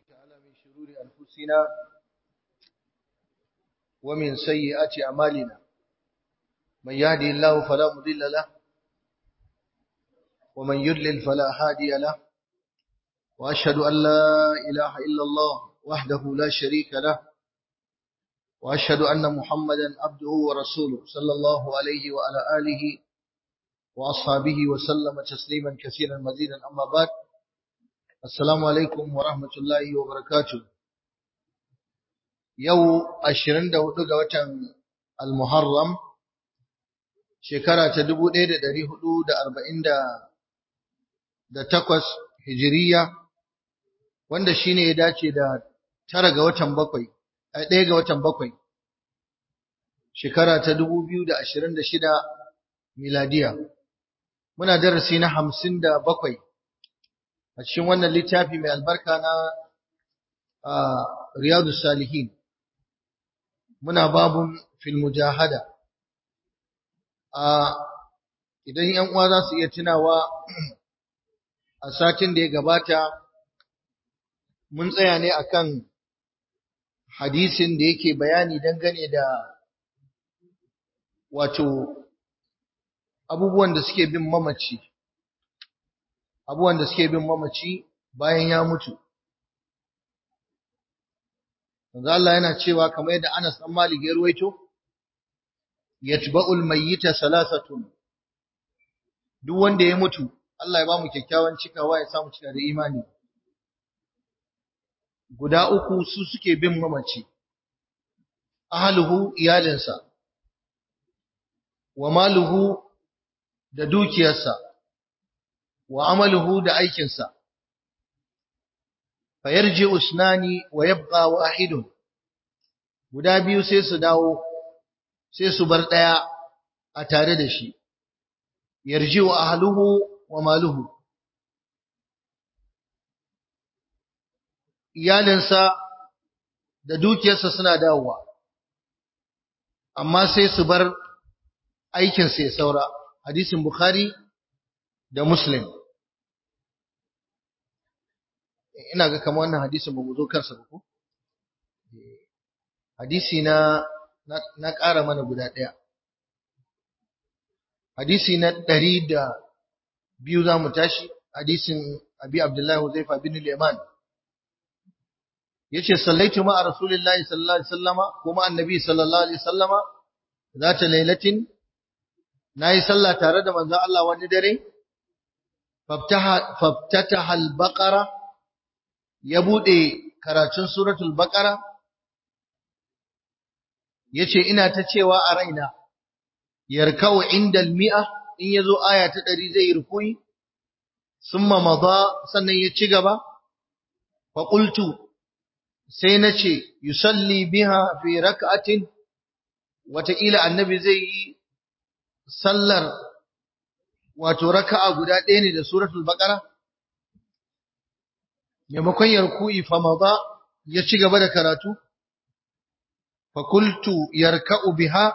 تعالى من شرور أنفسنا ومن سيئات أعمالنا من يهدي الله فلا مضل له ومن يضلل فلا هادي له وأشهد أن لا إله إلا الله وحده لا شريك له وأشهد أن محمدا عبده ورسوله صلى الله عليه وعلى آله وأصحابه وسلم تسليما كثيرا مزيدا أما بعد السلام عليكم ورحمة الله وبركاته يو أشرين دو دقوة المحرم شكرا تدبو ديد داري حدود أربعين دا da takwas hijiriya wanda shine ya dace da tara ga watan bakwai a ɗaya ga watan bakwai shekara ta dubu biyu da ashirin da shida miladiya muna darasi na hamsin da bakwai a cikin wannan littafi mai albarka na riyadu salihin muna babun fil mujahada idan yan uwa za su iya tunawa a satin da ya gabata mun tsaya ne akan hadisin da yake bayani dangane da wato abubuwan da suke bin mamaci abubuwan da suke bin mamaci bayan ya mutu Manzo Allah yana cewa kamar yadda Anas dan Malik ya ruwaito yatba'ul mayyita salasatun duk wanda ya mutu Allah ya ba mu kyakkyawan cikawa ya samu cika da imani guda uku su suke bin mamaci ahluhu iyalinsa wa maluhu da dukiyarsa wa amaluhu da aikinsa fayarji usnani wa yabqa wahidun guda biyu sai su dawo sai su bar daya a tare da shi yarji wa ahluhu wa maluhu iyalinsa da dukiyarsa suna dawowa amma sai su bar aikinsa ya saura hadisin bukhari da muslim ina ga kamar wannan hadisin ba mu zo kansa ba ko hadisi na na ƙara mana guda ɗaya hadisi na ɗari da biyu za mu tashi hadisin abi abdullahi huzaifa bin al-yaman yace sallaitu ma rasulillahi sallallahu alaihi wasallama kuma annabi sallallahu alaihi wasallama zata lailatin nayi sallah tare da manzon Allah wani dare faftaha faftataha al-baqara ya bude karatun suratul baqara yace ina ta cewa a raina yarkau inda al-mi'a in yazo aya ta 100 zai rukui summa madha sannan ya ci gaba fa qultu sai na ce yusalli biha fi rak'atin wataƙila annabi zai yi sallar wato raka'a guda ɗaya ne da suratul baqara maimakon yarku'i fa maza ya ci gaba da karatu fa qultu yarka'u biha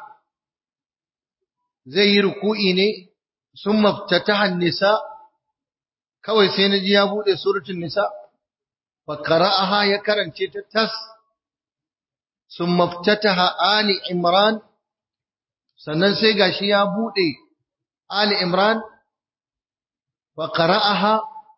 zai yi ruku'i ne summa ftataha nisa kawai sai naji ya bude suratul nisa فقرأها يكرن تتس ثم افتتح آل عمران sannan sai gashi ya bude Ali Imran wa qara'aha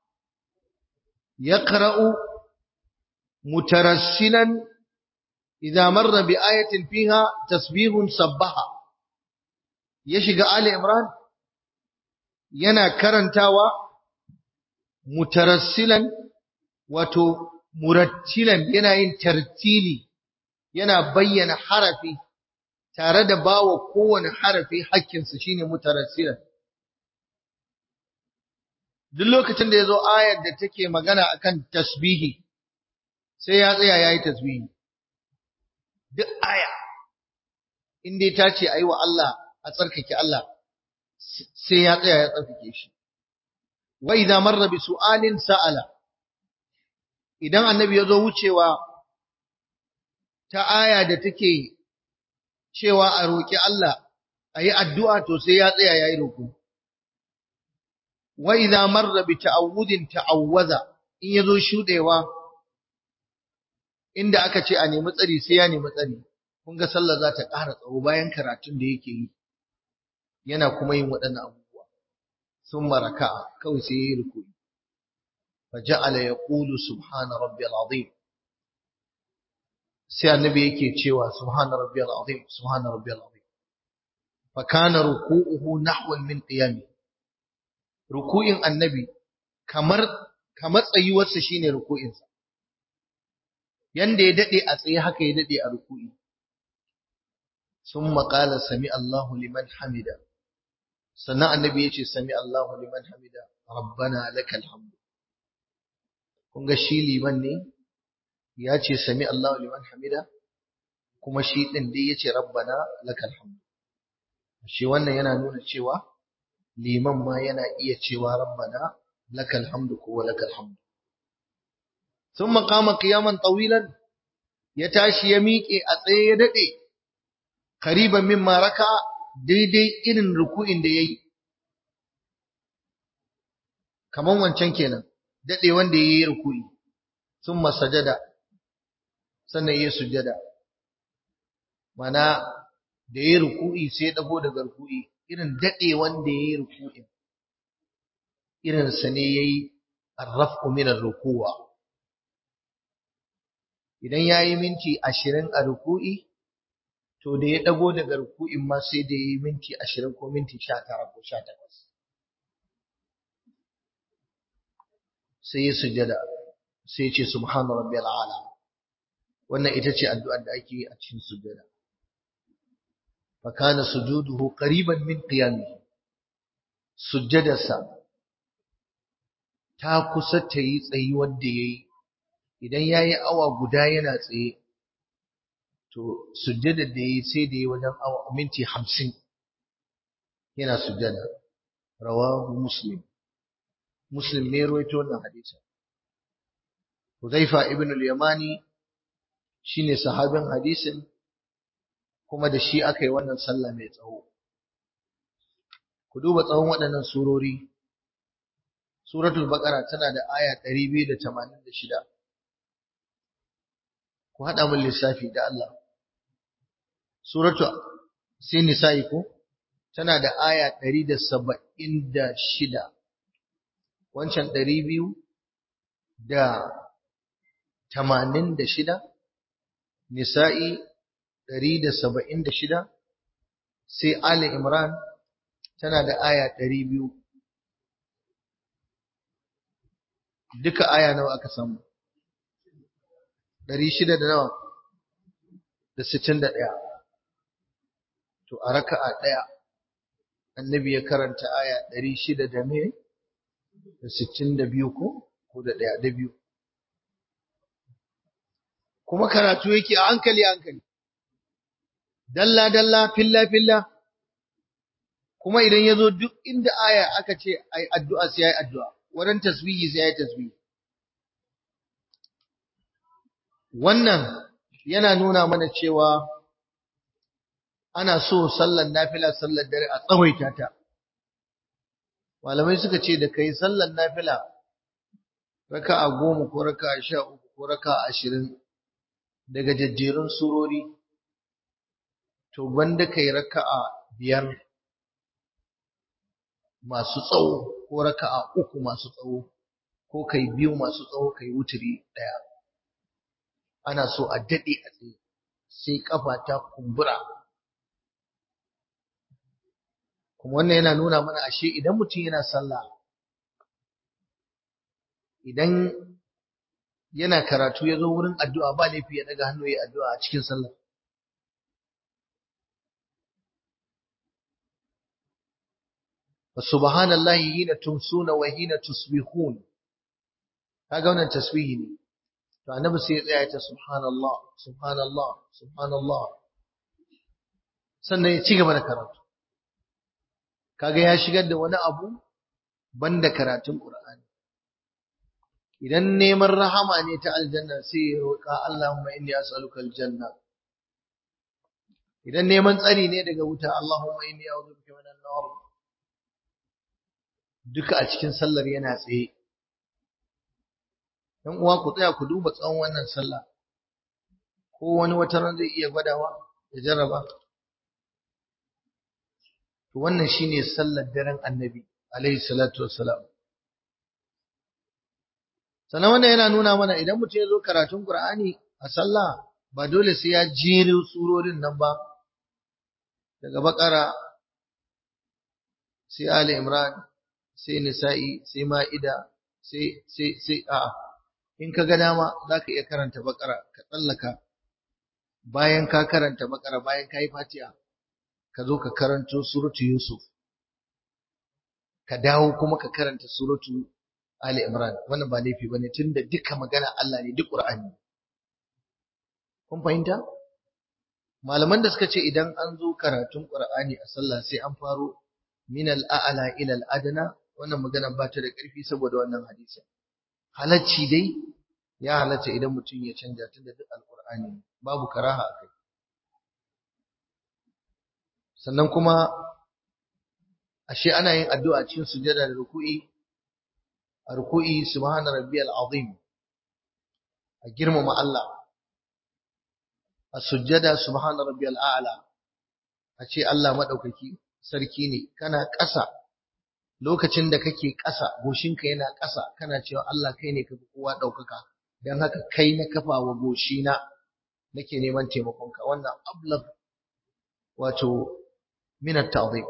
yaqra'u mutarassilan idza marra bi ayatin fiha tasbihun sabbaha ya shiga Ali Imran yana karantawa mutarassilan wato murattilan yana yin tartili yana bayyana harafi tare da bawa kowane harafi hakkinsa shine mutarassilan duk lokacin da yazo ayar da take magana akan tasbihi sai ya tsaya yayi tasbihi duk aya in dai ta ce ayi wa Allah a tsarkake Allah sai ya tsaya ya tsarkake shi wa idza marra bi su'alin sa'ala idan annabi ya zo wucewa ta aya da take cewa a roƙi Allah a yi addu'a to sai ya tsaya ya yi roƙo. Wa idza marra bi ta'awudin ta'awwaza in yazo shudewa inda aka ce a nemi tsari sai ya nemi tsari kun ga sallah za ta ƙara tsawo bayan karatun da yake yi yana kuma yin waɗannan abubuwa sun maraka kawai sai ya yi rukuni فجعل يقول سبحان ربي العظيم sai annabi yake cewa subhana rabbiyal azim subhana rabbiyal azim fa kana ruku'uhu nahwan min qiyami ruku'in annabi kamar kamar tsayuwarsa shine ruku'in sa yanda ya dade a tsaye haka ya dade a ruku'i summa qala sami Allahu liman hamida sannan annabi yace sami Allahu liman hamida rabbana lakal hamd kun ga shi liman ne ya ce sami Allahu liman hamida kuma shi din dai yace rabbana lakal hamd shi wannan yana nuna cewa liman ma yana iya cewa rabbana lakal hamd ko lakal hamd thumma qama qiyaman tawilan ya tashi ya miƙe a tsaye ya dade qariban mimma raka daidai irin ruku'in da yayi kaman wancan kenan dade wanda yayi ruku'i thumma sajada sannan yayi sujada mana da yayi ruku'i sai ya dago daga ruku'i irin dade wanda yayi ruku'in irin sa ne yayi arrafu min ar-ruku'a idan yayi minti 20 a ruku'i to da ya dago daga ruku'in ma sai da yayi minti 20 ko minti 19 ko 18 sai ya sujada sai ya ce subhana rabbiyal ala wannan ita ce addu'ar da ake yi a cikin sujada fa kana sujuduhu qariban min qiyamihi sujjadarsa ta kusa ta yi tsayi wanda yayi idan yayi awa guda yana tsaye to sujjada da yayi sai da yayi wajen awa minti 50 yana sujjada rawahu muslim muslim ne ruwaito wannan hadisi Huzaifa ibn al-Yamani shine sahabin hadisin kuma da shi aka yi wannan sallah mai tsawo ku duba tsawon waɗannan surori suratul baqara tana da aya 286 ku haɗa min lissafi da Allah suratu sai nisa'i ko tana da aya 176 wancan 200 da 86 nisa'i 176 sai ali imran tana da aya 200 duka aya nawa aka samu 600 da nawa da 61 to a raka'a daya annabi ya karanta aya 600 da me da 62 ko ko da daya da biyu kuma karatu yake a hankali hankali dalla dalla filla filla kuma idan yazo duk inda aya aka ce ai addu'a sai ai addu'a wurin tasbihi sai ai tasbihi wannan yana nuna mana cewa ana so sallar nafila sallar dare a tsawaita ta malamai suka ce da kai sallar nafila raka'a goma ko raka'a sha uku ko raka'a ashirin daga jajjerun surori to wanda kai raka'a biyar masu tsawo ko raka'a uku masu tsawo ko kai biyu masu tsawo kai wuturi daya ana so a dade a tsaye sai kafa ta kumbura kuma wannan yana nuna mana ashe idan mutum yana sallah idan yana karatu ya zo wurin addu'a ba laifi ya daga hannu ya addu'a a cikin sallah subhanallahi hina tumsuna wa hina tusbihun kaga wannan tasbihi ne to annabi sai ya tsaya ya ce subhanallah subhanallah subhanallah sannan ya ci gaba da karatu kaga ya shigar da wani abu banda karatun qur'ani idan neman rahama ne ta aljanna sai ya roƙa Allahumma inni as'aluka aljanna idan neman tsari ne daga wuta Allahumma inni a'udhu bika minan nar duka a cikin sallar yana tsaye dan uwa ku tsaya ku duba tsawon wannan sallah ko wani wata ran zai iya gwadawa ya jarraba to wannan shine sallar daren annabi alaihi salatu wassalam sannan wannan yana nuna mana idan mutum ya zo karatun qur'ani a sallah ba dole sai ya jere surorin nan ba daga bakara sai ali imran sai nisa'i sai ma'ida sai sai sai a'a in ka ga dama zaka iya karanta bakara ka tsallaka bayan ka karanta bakara bayan ka yi fatiha ka zo ka karanto suratu Yusuf ka dawo kuma ka karanta suratu Ali Imran wannan ba laifi bane tunda duka magana Allah ne duk Qur'ani kun fahimta malaman da suka ce idan an zo karatun Qur'ani a sallah sai an faro min al-a'la ila al-adna wannan magana ba ta da ƙarfi saboda wannan hadisi halacci dai ya halatta idan mutum ya canja tunda duk al-Qur'ani babu karaha a kai sannan kuma ashe ana yin addu'a cikin sujada da ruku'i a ruku'i subhana rabbiyal azim a girmama Allah a sujada subhana rabbiyal a'la a ce Allah madaukaki sarki ne kana ƙasa lokacin da kake ƙasa goshinka yana ƙasa kana cewa Allah kai ne kafi kowa ɗaukaka don haka kai na kafa wa goshina nake neman taimakonka wannan ablag wato min at-ta'zim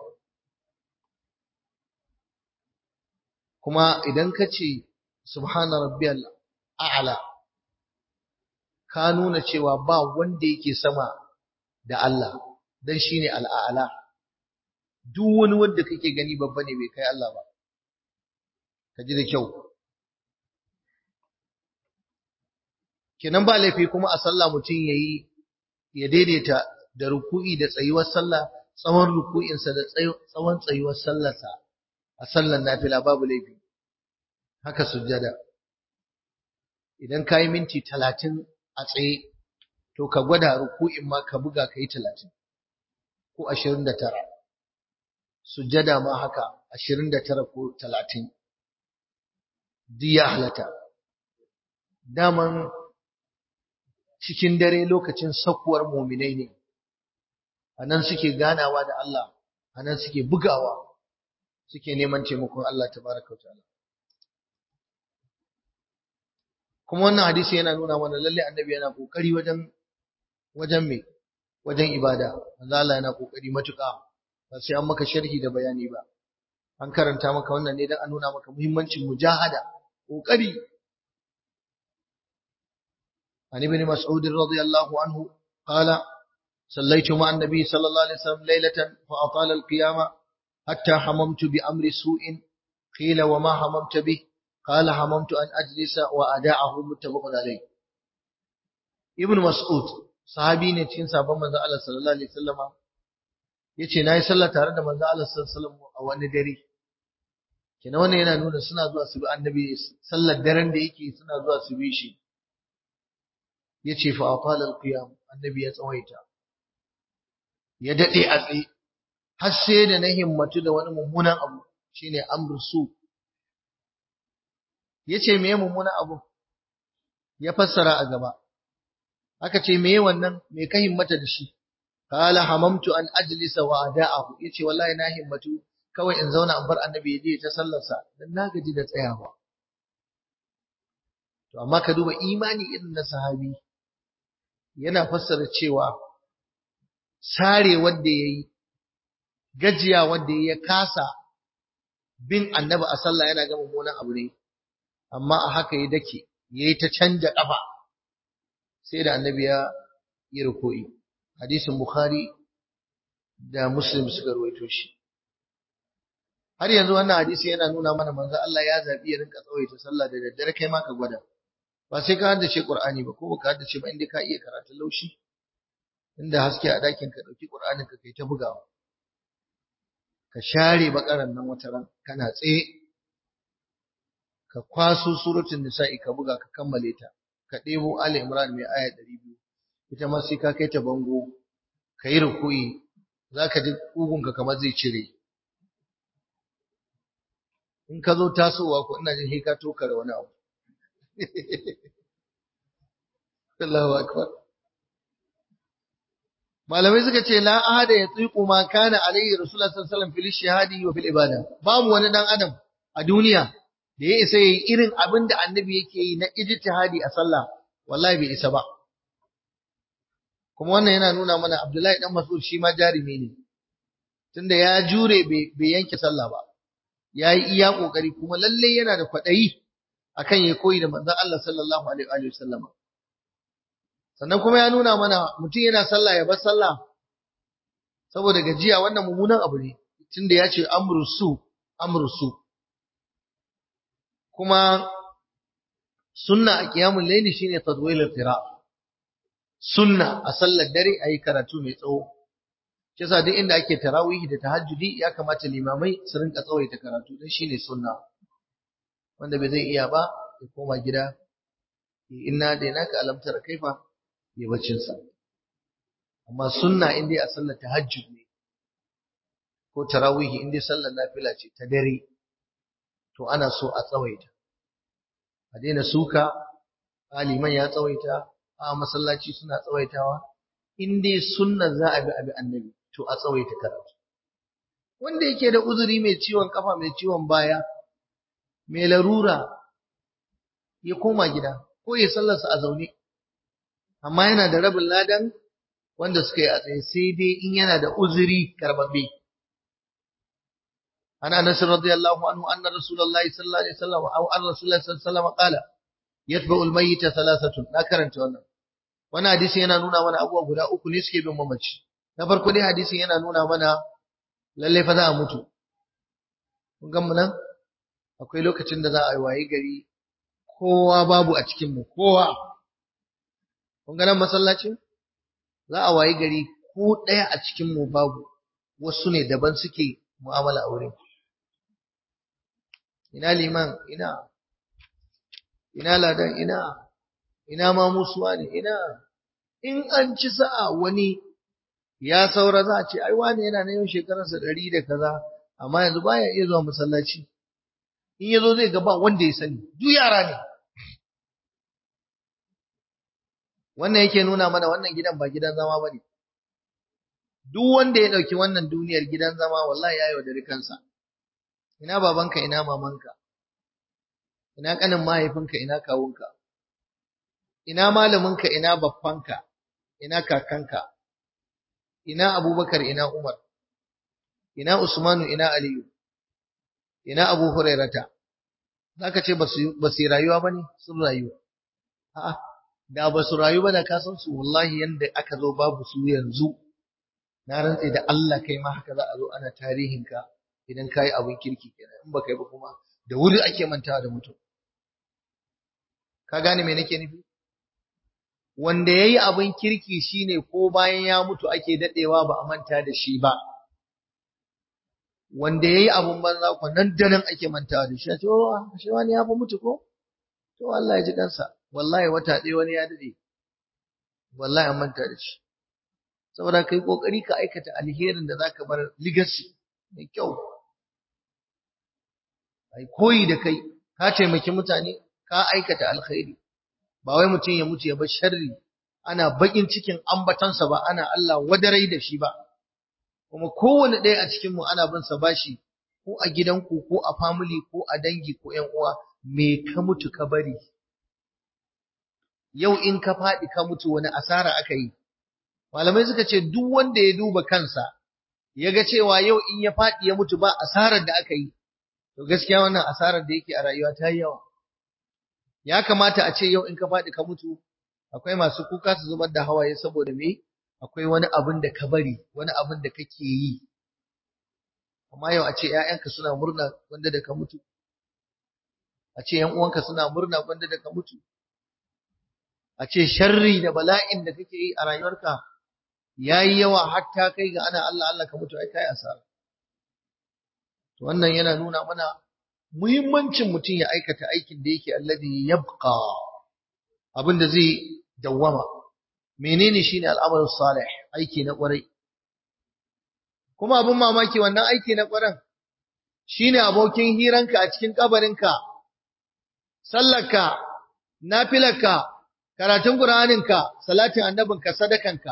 kuma idan ka ce subhana rabbiyal a'la ka nuna cewa ba wanda yake sama da Allah dan shine al'a'la duk wani wanda kake gani babba ne bai kai Allah ba ka ji da kyau kenan ba laifi kuma a sallah mutum yayi ya daidaita da ruku'i da tsayuwar sallah tsawon ruku'insa da tsawon tsayuwar sallarsa a sallar nafila babu laifi haka sujjada idan ka yi minti talatin a tsaye to ka gwada ruku'in ma ka buga ka yi talatin ko ashirin da tara sujjada ma haka ashirin da tara ko talatin duk ya halatta daman cikin dare lokacin sakuwar muminai ne a nan suke ganawa da Allah a nan suke bugawa suke neman taimakon Allah tabaraka ta'ala kuma wannan hadisi yana nuna mana lalle annabi yana kokari wajen wajen me wajen ibada manzo Allah yana kokari matuƙa ba sai an maka sharhi da bayani ba an karanta maka wannan ne dan a nuna maka muhimmancin mujahada kokari عن ابن مسعود رضي الله عنه قال صليت مع النبي صلى الله عليه وسلم ليلة فأطال القيام حتى حممت بأمر سوء قيل وما حممت به قال حممت أن أجلس وأداعه متفق عليه ابن مسعود صحابي ne cikin sabon manzo Allah sallallahu alaihi wasallama yace nayi sallah tare da manzo Allah sallallahu alaihi wasallam a wani dare kina wannan yana nuna suna zuwa su bi annabi sallar daren da yake suna zuwa su bi shi yace fa atala alqiyam annabi ya tsawaita ya dade a tsaye har sai da na himmatu da wani mummunan abu shine amr su yace meye mummunan abu ya fassara a gaba aka ce meye wannan me ka himmata da shi qala hamamtu an ajlisa wa ada'ahu yace wallahi na himmatu kawai in zauna in bar annabi ya je ta sallarsa dan na gaji da tsayawa to amma ka duba imani irin na sahabi yana fassara cewa sare wanda yayi gajiya wanda ya kasa bin annabi a sallah yana ga mummunan abu ne amma a haka ya dake yayi ta canja kafa sai da annabi ya yi ruku'i hadisin bukhari da muslim suka ruwaito shi har yanzu wannan hadisi yana nuna mana manzo Allah ya zabi ya rinka tsawaita sallah da daddare kai ma ka gwada ba sai ka haddace Qur'ani ba ko baka haddace ba inda ka iya karatun laushi inda haske a dakin ka dauki Qur'anin ka kai ta bugawa ka share bakaran nan wata ran kana tsaye ka kwaso suratul nisa'i ka buga ka kammale ta ka ɗebo Ali Imran mai aya 200 ita ma sai ka kai ta bango ka yi ruku'i zaka ji kugunka kamar zai cire in ka zo tasowa ko ina jin sai ka tokare wani abu Allahu akbar malamai suka ce la ahada ya tsiku ma kana alayhi rasulullah sallallahu alaihi wasallam fil shahadi wa fil ibada babu wani dan adam a duniya da ya isa yayi irin abin da annabi yake yi na ijtihadi a sallah wallahi bai isa ba kuma wannan yana nuna mana Abdullahi dan Mas'ud shi ma jarumi ne tunda ya jure bai yanke sallah ba yayi iya kokari kuma lalle yana da kwadayi akan ya koyi da manzon Allah sallallahu alaihi wa sallama sannan kuma ya nuna mana mutum yana sallah ya bar sallah saboda gajiya wannan mummunan abu ne tunda ya ce amru su amru su kuma sunna a qiyamul layli shine tadwilul qira sunna a sallar dare ayi karatu mai tsawo kisa duk inda ake tarawih da tahajjudi ya kamata limamai su rinka tsawaita karatu dan shine sunna wanda bai zai iya ba ya koma gida inna da naka alamtar kaifa ya bacin sa amma sunna in dai a sallar tahajjud ne ko tarawih in dai sallar nafila ce ta dare to ana so a tsawaita a daina suka aliman ya tsawaita a masallaci suna tsawaitawa in dai sunna za a bi abi annabi to a tsawaita karatu wanda yake da uzuri mai ciwon kafa mai ciwon baya mai larura ya koma gida ko ya sallarsa a zaune amma yana da rabin ladan wanda suka yi a tsaye sai dai in yana da uzuri karbabbe عن انس رضي الله عنه ان رسول الله صلى الله عليه وسلم او ان رسول الله صلى الله عليه وسلم قال يتبع الميت ثلاثه na karanta wannan wannan hadisi yana nuna mana abubuwa guda uku ne suke bin mamaci na farko dai hadisi yana nuna mana lalle fa za a mutu kun ga mu nan akwai lokacin da za a yi waye gari kowa babu a cikin mu kowa kun ga nan masallacin za a waye gari ko ɗaya a cikin mu babu wasu ne daban suke mu'amala aure ina liman ina ina ladan ina ina ma musuwa ne ina in an ci sa'a wani ya saura za a ce ai wani yana na yau shekararsa ɗari da kaza amma yanzu baya iya zuwa masallaci in ya zo zai ga ba wanda ya sani duk yara ne wannan yake nuna mana wannan gidan ba gidan zama ba ne duk wanda ya ɗauki wannan duniyar gidan zama wallahi ya yaudari kansa ina babanka ina mamanka ina ƙanin mahaifinka ina kawunka ina malaminka ina baffanka ina kakanka ina abubakar ina umar ina usmanu ina aliyu ina abu hurairata zaka ce ba su rayuwa ba ne sun rayuwa a'a da ba su rayu ba da ka san su wallahi yanda aka zo babu su yanzu na rantse da Allah kai ma haka za a zo ana tarihinka idan ka yi abin kirki kenan in baka yi ba kuma da wuri ake mantawa da mutum ka gane me nake nufi wanda yayi abin kirki shine ko bayan ya mutu ake dadewa ba a manta da shi ba wanda yayi abin banza ko nan da nan ake mantawa da shi a ce oh shi wani ya fa mutu ko to Allah ya ji kansa wallahi wata ɗaya wani ya dade wallahi an manta da shi saboda kai kokari ka aikata alherin da zaka bar legacy mai kyau ai koyi da kai ka taimaki mutane ka aikata alkhairi ba wai mutum ya mutu ya bar sharri ana bakin cikin ambatansa ba ana Allah wadarai da shi ba kuma kowane ɗaya a cikin mu ana bin sa bashi ko a gidanku ko a family ko a dangi ko ƴan uwa me ka mutu ka bari yau in ka faɗi ka mutu wani asara aka yi malamai suka ce duk wanda ya duba kansa ya ga cewa yau in ya faɗi ya mutu ba asarar da aka yi to gaskiya wannan asarar da yake a rayuwa ta yi yawa ya kamata a ce yau in ka faɗi ka mutu akwai masu kuka su zubar da hawaye saboda me akwai wani abin da ka bari wani abin da kake yi amma yau a ce ƴaƴanka suna murna wanda da ka mutu a ce ƴan uwanka suna murna wanda da ka mutu a ce sharri da bala'in da kake yi a rayuwarka yayi yawa hatta kai ga ana Allah Allah ka mutu ai kai asara to wannan yana nuna mana muhimmancin mutum ya aikata aikin da yake alladhi yabqa abin da zai dawwama menene shine al'amalu salih aiki na kwarai kuma abin mamaki wannan aiki na kwaran shine abokin hiranka a cikin kabarinka sallarka nafilarka karatun qur'aninka salatin annabinka sadakanka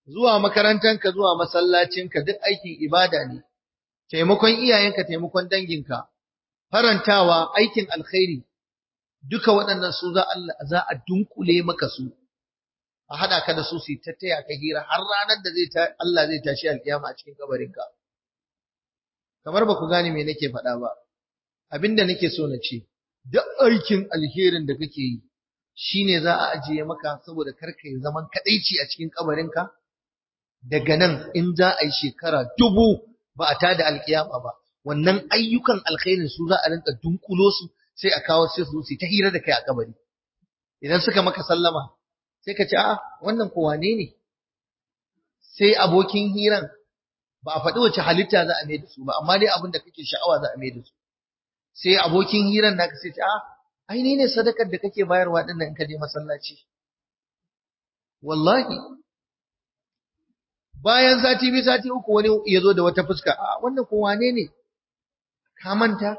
zuwa makarantanka zuwa masallacinka duk aikin ibada ne taimakon iyayenka taimakon danginka farantawa aikin alkhairi duka waɗannan su za Allah za a dunkule maka su a hada ka da su su ta taya ka hira har ranar da zai ta Allah zai tashi alkiyama a cikin kabarinka kamar ba ku gane me nake faɗa ba abinda nake so na ce duk aikin alherin da kake yi shine za a ajiye maka saboda karka yi zaman kadaici a cikin kabarinka daga nan in za a yi shekara dubu ba a tada alkiyama ba wannan ayyukan alkhairin su za a rinka dunkulo su sai a kawo sai su su ta hira da kai a kabari idan suka maka sallama sai ka ce a wannan ko wane ne sai abokin hiran ba a faɗi wace halitta za a mai da su ba amma dai abin da kake sha'awa za a mai da su sai abokin hiran naka sai ce a ai ni ne sadakar da kake bayarwa din nan in ka je masallaci wallahi bayan sati biyu sati uku wani ya zo da wata fuska a wannan ko wane ne ka manta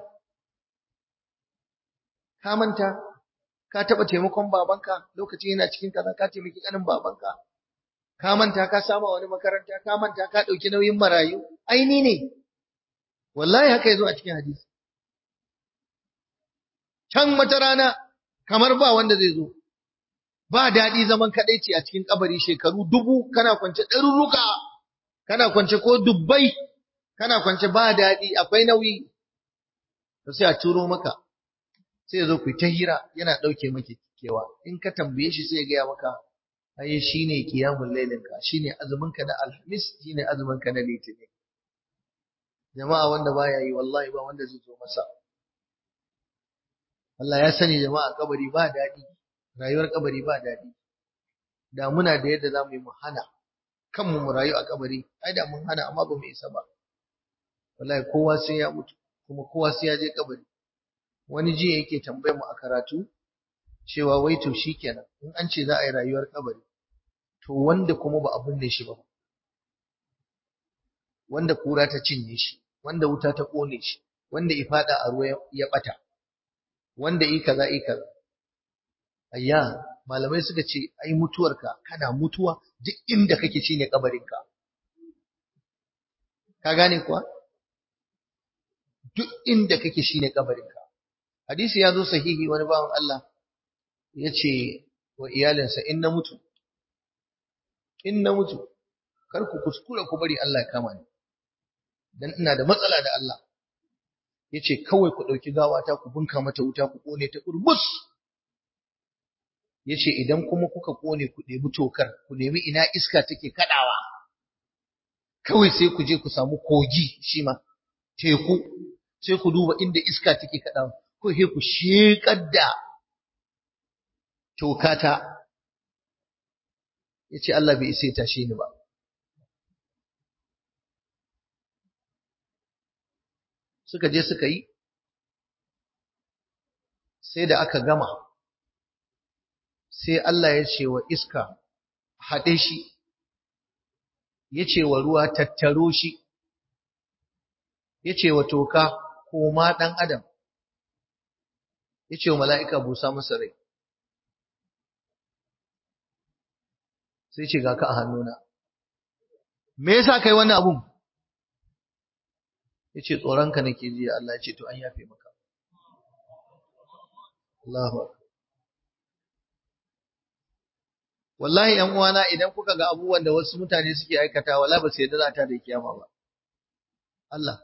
ka manta ka taɓa taimakon babanka lokacin yana cikin kaza ka taimaki ƙanin babanka ka manta ka sama wani makaranta ka manta ka ɗauki nauyin marayu aini ne wallahi haka yazo a cikin hadisi can wata rana kamar ba wanda zai zo ba daɗi zaman kaɗaici a cikin kabari shekaru dubu kana kwance ɗaruruka kana kwance ko dubbai kana kwance ba daɗi akwai nauyi sai a turo maka sai ya zo ku ta hira yana ɗauke maki kewa in ka tambaye shi sai ya gaya maka ai shine qiyamul lailin ka shine azumin ka na alhamis shine azumin ka na litinin jama'a wanda baya yi wallahi ba wanda zai zo masa Allah ya sani jama'a kabari ba daɗi rayuwar kabari ba daɗi da muna da yadda zamu yi mu hana kanmu mu rayu a kabari ai da mun hana amma ba mu isa ba wallahi kowa sai ya mutu kuma kowa sai ya je kabari wani jiya yake tambayar mu a karatu cewa wai to shikenan in an ce za a yi rayuwar kabari to wanda kuma ba a binne shi ba wanda kura ta cinye shi wanda wuta ta kone shi wanda ifada a ruwa ya bata wanda yi kaza yi kaza ayya malamai suka ce ai mutuwarka kana mutuwa duk inda kake shine kabarinka ka gane kuwa duk inda kake shine kabarinka hadisi ya zo sahihi wani bawan Allah ya ce wa iyalinsa in na mutu in na mutu kar ku kuskura ku bari Allah ya kama ni dan ina da matsala da Allah yace kawai ku dauki gawata ku bunka mata wuta ku kone ta kurbus yace idan kuma kuka kone ku ɗebi tokar ku nemi ina iska take kadawa kawai sai ku je ku samu kogi shi ma teku sai ku duba inda iska take kadawa ko sai ku shekar da tokata yace Allah bai isa ya tashe ni ba suka je suka yi sai da aka gama sai Allah ya ce wa iska haɗe shi ya ce wa ruwa tattaro shi ya ce wa toka koma ɗan adam ya ce wa mala'ika busa masa rai sai ce ga ka a hannuna me yasa kai wannan abun yace tsoronka nake ji Allah yace to an yafe maka Allahu wallahi yan uwana idan kuka ga abubuwan da wasu mutane suke aikata wala ba sai da za ta da kiyama ba Allah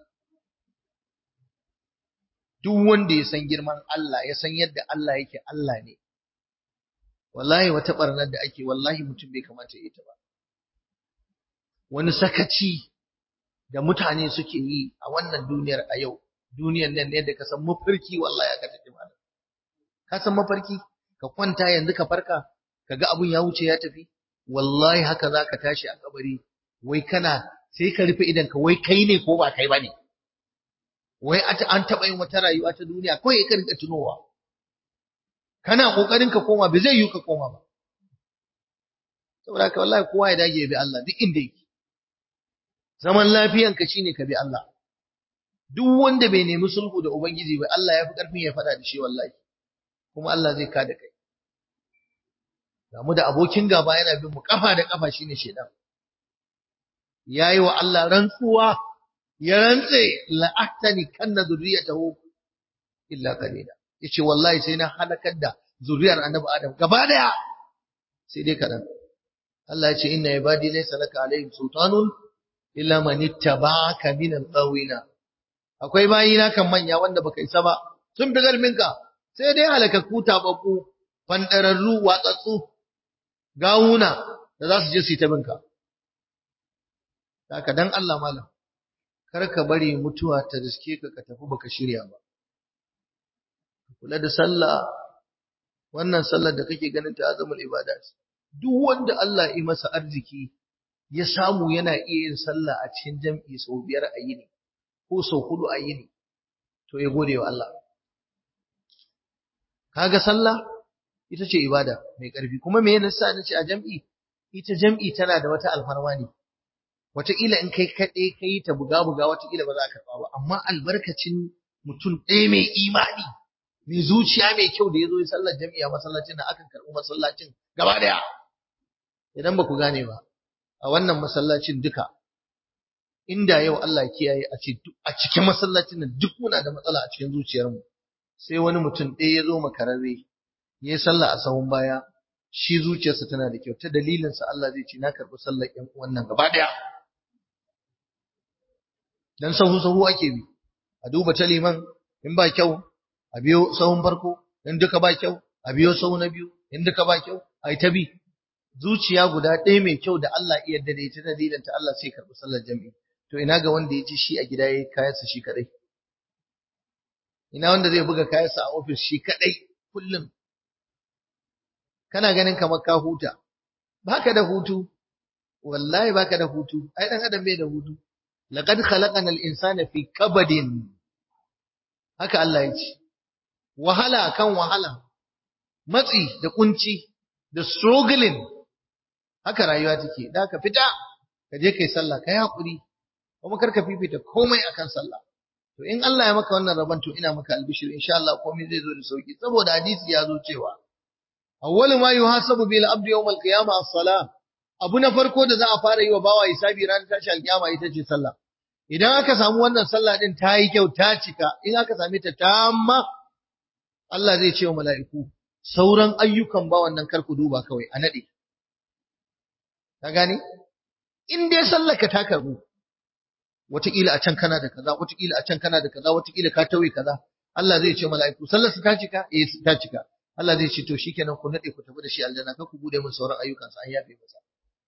duk wanda ya san girman Allah ya san yadda Allah yake Allah ne wallahi wata barnar da ake wallahi mutum bai kamata ya yi ta ba wani sakaci da mutane suke yi a wannan duniyar a yau duniyar nan ne da ka san mafarki wallahi aka tafi mana ka san mafarki ka kwanta yanzu ka farka ka ga abun ya wuce ya tafi wallahi haka za ka tashi a kabari wai kana sai ka rufe idan ka wai kai ne ko ba kai ba ne wai an taɓa yin wata rayuwa ta duniya kawai ka rinka tunowa kana kokarin ka koma bai zai yi ka koma ba saboda haka wallahi kowa ya dage ya bi Allah duk inda yake zaman lafiyanka shine ka bi Allah duk wanda bai nemi sulhu da ubangiji ba Allah ya fi karfin ya faɗa da shi wallahi kuma Allah zai kada kai ga mu da abokin gaba yana bin mu kafa da kafa shine shedan yayi wa Allah rantsuwa ya rantse la'ahtani kanna zurriyatahu illa qalila yace wallahi sai na halakar da zuriyar annabi Adam gaba daya sai dai kadan Allah ya ce inna ibadi laysa laka alaihim sultanun illa man ittaba'aka min al-ghawina akwai bayina kan manya wanda baka isa ba sun fi garminka sai dai halakakku tababbu fandararru watsatsu gawuna da za su je su yi ta binka haka dan Allah malam kar ka bari mutuwa ta riske ka ka tafi baka shirya ba kula da sallah wannan sallar da kake ganin ta azamul ibada duk wanda Allah ya masa arziki ya samu yana iya yin sallah a cikin jam'i sau biyar a yini ko sau hudu a yini to ya gode wa Allah kaga sallah ita ce ibada mai ƙarfi kuma me yasa nace a jam'i ita jam'i tana da wata alfarma ne wataƙila in kai kaɗai kai ta buga buga wataƙila ba za ka karɓa ba amma albarkacin mutum ɗaya mai imani mai zuciya mai kyau da ya zo ya sallar jam'i a masallacin da akan karɓi masallacin gaba ɗaya idan ba ku gane ba a wannan masallacin duka inda yau Allah kiyaye a ce a cikin masallacin nan duk muna da matsala a cikin zuciyarmu sai wani mutum ɗaya ya zo makararre ya yi sallah a sahun baya shi zuciyarsa tana da kyau ta dalilinsa Allah zai ce na karɓi sallar ƴan wannan gaba ɗaya dan sahu sahu ake bi a duba ta liman in ba kyau a biyo sahun farko in duka ba kyau a biyo sahu na biyu in duka ba kyau ai ta bi zuciya guda ɗaya mai kyau da Allah iya yarda da ita dalilin ta Allah sai karɓi sallar jami'i to ina ga wanda ya ji shi a gida yayi kayansa shi kadai ina wanda zai buga kayansa a ofis shi kadai kullum kana ganin kamar ka huta baka da hutu wallahi baka da hutu ai dan adam bai da hutu laqad khalaqana al-insana fi kabadin haka Allah ya ce wahala kan wahala matsi da kunci da struggling haka rayuwa take da ka fita ka je kai sallah kai hakuri kuma kar ka fifita komai akan sallah to in Allah ya maka wannan rabon to ina maka albishir insha Allah komai zai zo da sauki saboda hadisi ya zo cewa awwalu ma yuhasabu bil abdi yawm al-qiyamah as-salah abu na farko da za a fara yi wa bawa hisabi ranar tashi alkiyama ita ce sallah idan aka samu wannan sallah din ta yi kyau ta cika in aka same ta tamma Allah zai ce wa mala'iku sauran ayyukan bawan nan kar ku duba kawai a nade ka gane in dai sallaka ta karbu wataƙila a can kana da kaza wataƙila a can kana da kaza wataƙila ka tauye kaza Allah zai ce mala'iku sallar su ta cika eh ta cika Allah zai ce to shikenan ku nade ku tafi da shi aljanna kar ku bude min sauran ayyukan sa an yafe masa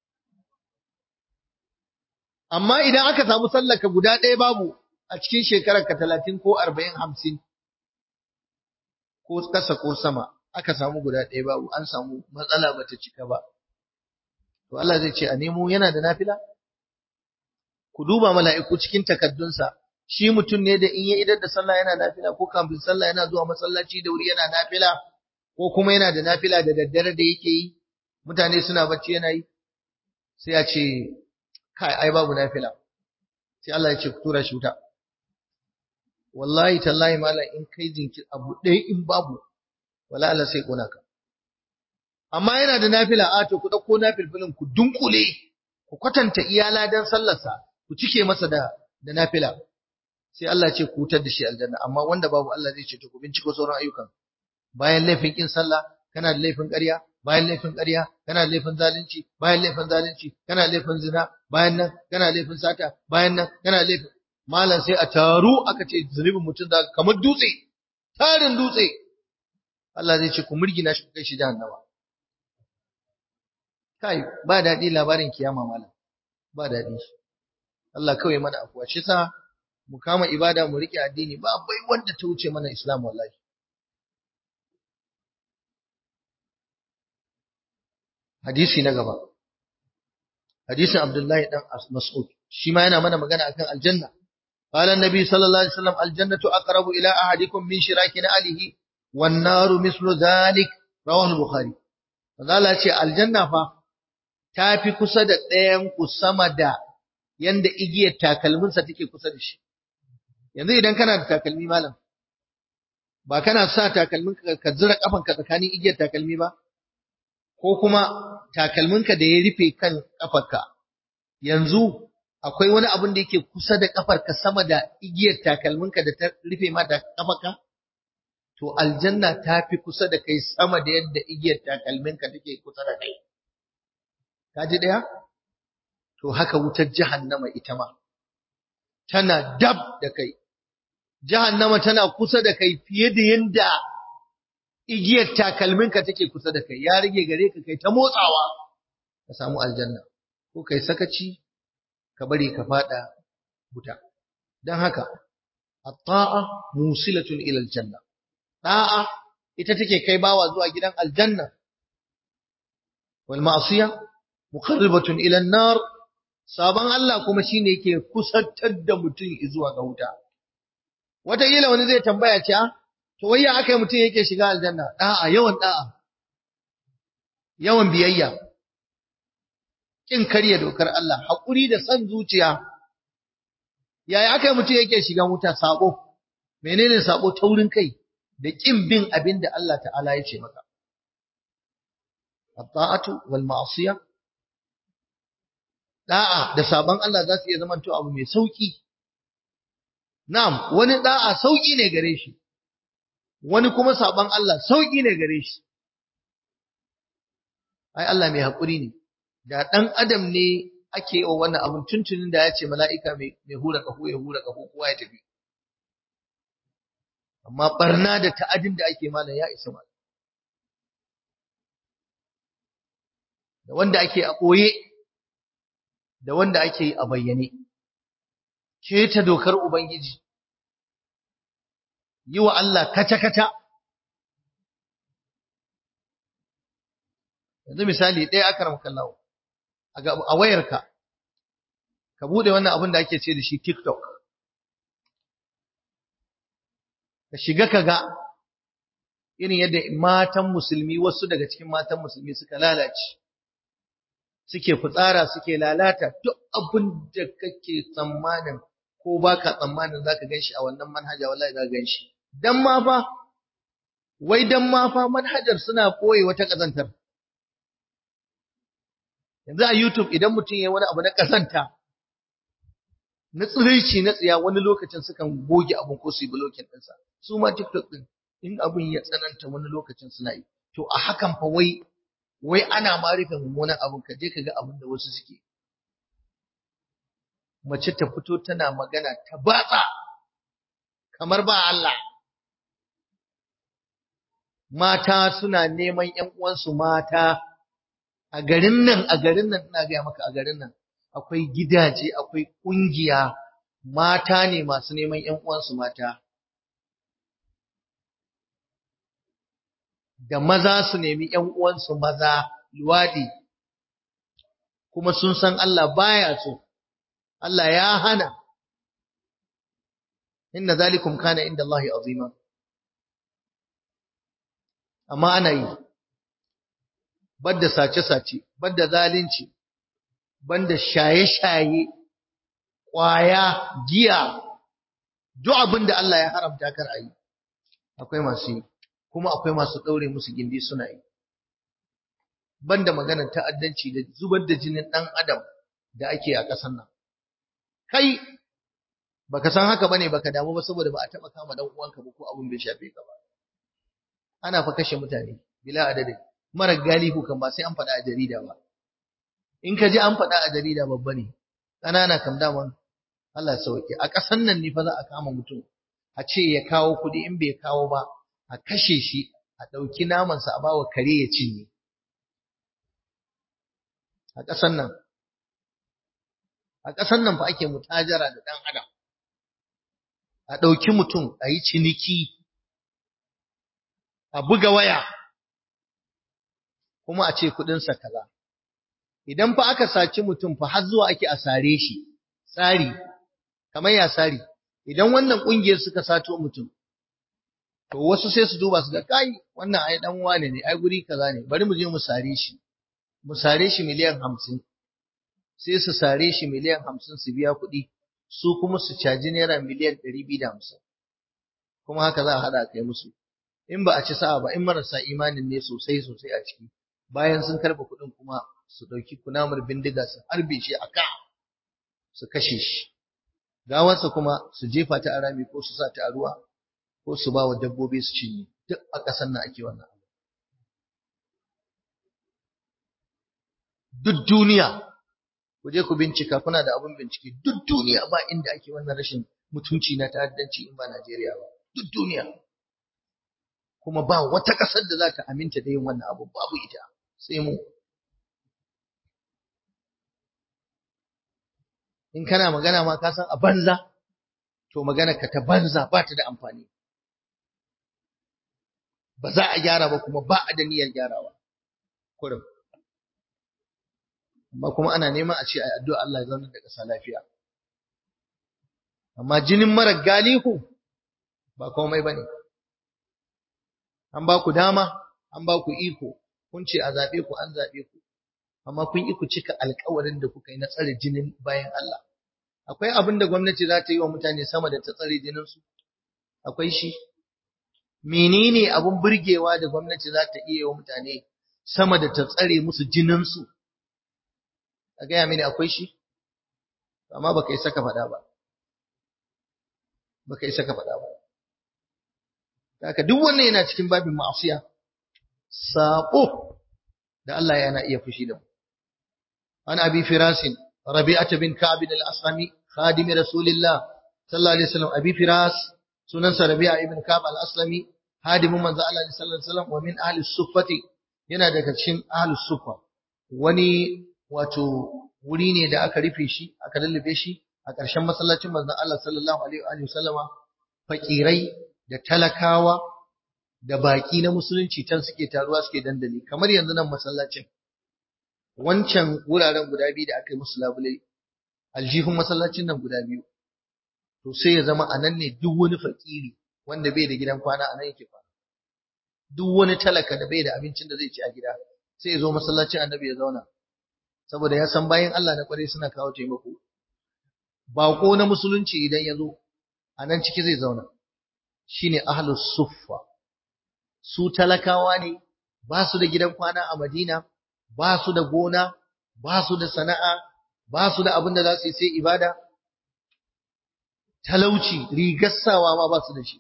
amma idan aka samu sallaka guda ɗaya babu a cikin shekarar ka talatin ko arba'in hamsin ko ƙasa ko sama aka samu guda ɗaya babu an samu matsala bata cika ba to Allah zai ce a nemo yana da nafila ku duba mala'iku cikin takaddunsa shi mutum ne da in ya idar da sallah yana nafila ko kafin sallah yana zuwa masallaci da wuri yana nafila ko kuma yana da nafila da daddare da yake yi mutane suna bacci yana yi sai ya ce kai ai babu nafila sai Allah ya ce ku tura shi wuta wallahi tallahi malam in kai jinkir abu ɗaya in babu wala Allah sai kona ka amma yana da nafila a to ku dauko nafilfilin ku dunkule ku kwatanta iyala dan sallarsa ku cike masa da da nafila sai Allah ya ce ku wutar da shi aljanna amma wanda babu Allah zai ce to ku binciko sauran ayyukan bayan laifin kin sallah kana da laifin ƙarya bayan laifin ƙarya kana da laifin zalunci bayan laifin zalunci kana da laifin zina bayan nan kana da laifin sata bayan nan kana da laifin malam sai a taru aka ce zunubin mutum da kamar dutse tarin dutse Allah zai ce ku murgina shi ku kai shi jahannama kai ba daɗi labarin kiyama malam ba daɗi Allah kawai mana afuwa shi sa mu kama ibada mu rike addini ba bai wanda ta wuce mana Islam wallahi hadisi na gaba hadisin Abdullahi dan Mas'ud shi ma yana mana magana akan aljanna qala annabi sallallahu alaihi wasallam aljannatu aqrabu ila ahadikum min shiraki alihi wan naru mislu dhalik rawahu bukhari Allah ce aljanna fa tafi kusa da ɗayan ku sama da yanda igiyar takalminsa take kusa da shi yanzu idan kana da takalmi malam ba kana sa takalmin ka zira kafanka tsakanin igiyar takalmi ba ko kuma takalminka da ya rufe kan kafarka yanzu akwai wani abin da yake kusa da kafarka sama da igiyar takalminka da ta rufe ma da kafarka to aljanna ta fi kusa da kai sama da yadda igiyar takalminka take kusa da kai ka ji daya to haka wutar jahannama ita ma tana dab da kai jahannama tana kusa da kai fiye da yadda igiyar takalminka take kusa da kai ya rage gare ka kai ta motsawa ka samu aljanna ko kai sakaci ka bari ka fada wuta dan haka at-ta'a musilatun ila aljanna da'a ita take kai bawa zuwa gidan aljanna wal ma'siya muqarribatun ila an-nar sabon Allah kuma shine yake kusantar da mutum zuwa ga wuta wataƙila wani zai tambaya ce to wai ya aka mutum yake shiga aljanna da'a yawan da'a yawan biyayya kin karya dokar Allah haƙuri da san zuciya yaya aka mutum yake shiga wuta sabo menene sabo taurin kai da kin bin abin da Allah ta'ala ya ce maka at-ta'atu wal ma'siyah da'a da sabon Allah za su iya zama to abu mai sauki na'am wani da'a sauki ne gare shi wani kuma sabon Allah sauki ne gare shi ai Allah mai haƙuri ne da ɗan adam ne ake yi wa wannan abin tuntunin da ya ce mala'ika mai hura ƙaho ya hura ƙaho kowa ya tafi amma barna da ta'adin da ake malam ya isa malam da wanda ake a ɓoye da wanda ake yi a bayyane keta dokar ubangiji yi wa Allah kata-kata yanzu misali ɗaya aka ramkallawo a wayarka ka bude wannan abin da ake ce da shi TikTok ka shiga ka ga irin yadda matan musulmi wasu daga cikin matan musulmi suka lalace suke fitsara suke lalata duk abin da kake tsammanin ko baka tsammanin zaka ganshi a wannan manhaja wallahi zaka ganshi dan ma fa wai dan ma fa manhajar suna koyi wata kazantar yanzu a YouTube idan mutum ya wani abu na kasanta na tsiraici na tsiya wani lokacin sukan goge abun ko su yi blocking ɗinsa su ma TikTok ɗin in abun ya tsananta wani lokacin suna yi to a hakan fa wai wai ana ma rufe mummunan abun ka je ka ga abin da wasu suke mace ta fito tana magana ta batsa kamar ba Allah mata suna neman ƴan uwansu mata a garin nan a garin nan ina gaya maka a garin nan akwai gidaje akwai kungiya mata ne masu neman ƴan uwansu mata da maza su nemi ƴan uwansu maza luwadi kuma sun san Allah baya so Allah ya hana inna zalikum kana inda Allah azima amma ana yi banda sace-sace, banda zalunci, banda shaye-shaye, ƙwaya, giya, duk abin da Allah ya haramta kar a yi, akwai masu yi, kuma akwai masu ɗaure musu gindi suna yi. Banda maganar ta'addanci da zubar da jinin ɗan adam da ake a ƙasar nan. Kai, baka san haka bane baka damu ba saboda ba a taɓa kama ɗan uwanka ba ko abin bai shafe ka ba. Ana fa kashe mutane, bila adadin. mara galihu kan ba sai an faɗa a jarida ba in ka ji an faɗa a jarida babba ne ƙanana kam daman Allah sauke a ƙasan nan ne fa za a kama mutum a ce ya kawo kuɗi in bai kawo ba a kashe shi a ɗauki namansa a bawa kare ya cinye a ƙasan nan a ƙasan nan fa ake mutajara da ɗan adam a ɗauki mutum a yi ciniki a buga waya kuma a ce kuɗinsa kaza. Idan fa aka saci mutum fa har zuwa ake a sare shi, tsari, kamar ya sari, idan wannan ƙungiyar suka sato mutum, to wasu sai su duba su ga kai wannan ai dan wane ne, ai guri kaza ne, bari mu je mu sare shi, mu sare shi miliyan hamsin, sai su sare shi miliyan hamsin su biya kuɗi, su kuma su caji naira miliyan ɗari biyu da hamsin, kuma haka za a haɗa kai musu. In ba a ci sa'a ba, in marasa imanin ne sosai sosai a ciki, bayan sun karɓa kuɗin kuma su ɗauki kunamar bindiga su harbe shi a ka su kashe shi gawarsa kuma su jefa ta a rami ko su sa ta a ruwa ko su ba wa dabbobi su cinye duk a ƙasar nan ake wannan duk duniya ku je ku bincika kuna da abun bincike duk duniya ba inda ake wannan rashin mutunci na ta'addanci in ba Najeriya ba duk duniya kuma ba wata ƙasar da za ta aminta da yin wannan abu babu ita sai mu in kana magana ma ka san a banza to magana ka ta banza ba ta da amfani ba za a gyara ba kuma ba a da niyyar gyarawa kurum amma kuma ana neman a ce a addu'a Allah ya zauna da ƙasa lafiya amma jinin mara galihu ba komai bane an ba ku dama an ba ku iko kun ce a zaɓe ku an zaɓe ku amma kun yi ku cika alkawarin da kuka yi na tsare jinin bayan Allah akwai abin da gwamnati za ta yi wa mutane sama da ta tsare jininsu akwai shi menene abin burgewa da gwamnati za ta iya wa mutane sama da ta tsare musu jininsu a gaya mini akwai shi amma baka yi saka faɗa ba baka yi saka faɗa ba haka duk wannan yana cikin babin ma'asiya sabo da Allah yana iya fushi da mu an abi firasin rabi'ata bin ka'b al-aslami khadim rasulillah sallallahu alaihi wasallam abi firas sunansa rabi'a ibn ka'b al-aslami hadimin manzo Allah sallallahu alaihi wasallam wa min ahli suffati yana daga cikin ahli suffa wani wato wuri ne da aka rufe shi aka lullube shi a ƙarshen masallacin manzon Allah sallallahu alaihi wasallama fakirai da talakawa da baki na musulunci can suke taruwa suke dandali kamar yanzu nan masallacin wancan wuraren guda biyu da aka yi musu labulai aljihun masallacin nan guda biyu to sai ya zama anan ne duk wani fakiri wanda bai da gidan kwana anan yake kwana duk wani talaka da bai da abincin da zai ci a gida sai ya zo masallacin annabi ya zauna saboda ya san bayan Allah na kware suna kawo taimako bako na musulunci idan ya zo a nan ciki zai zauna shine ahlus suffa su talakawa ne ba su da gidan kwana a Madina ba su da gona ba su da sana'a ba su da abin da za su yi sai ibada talauci rigar sawa ma ba su da shi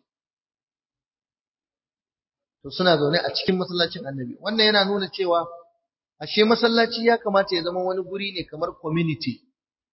to suna zaune a cikin masallacin annabi wannan yana nuna cewa ashe masallaci ya kamata ya zama wani guri ne kamar community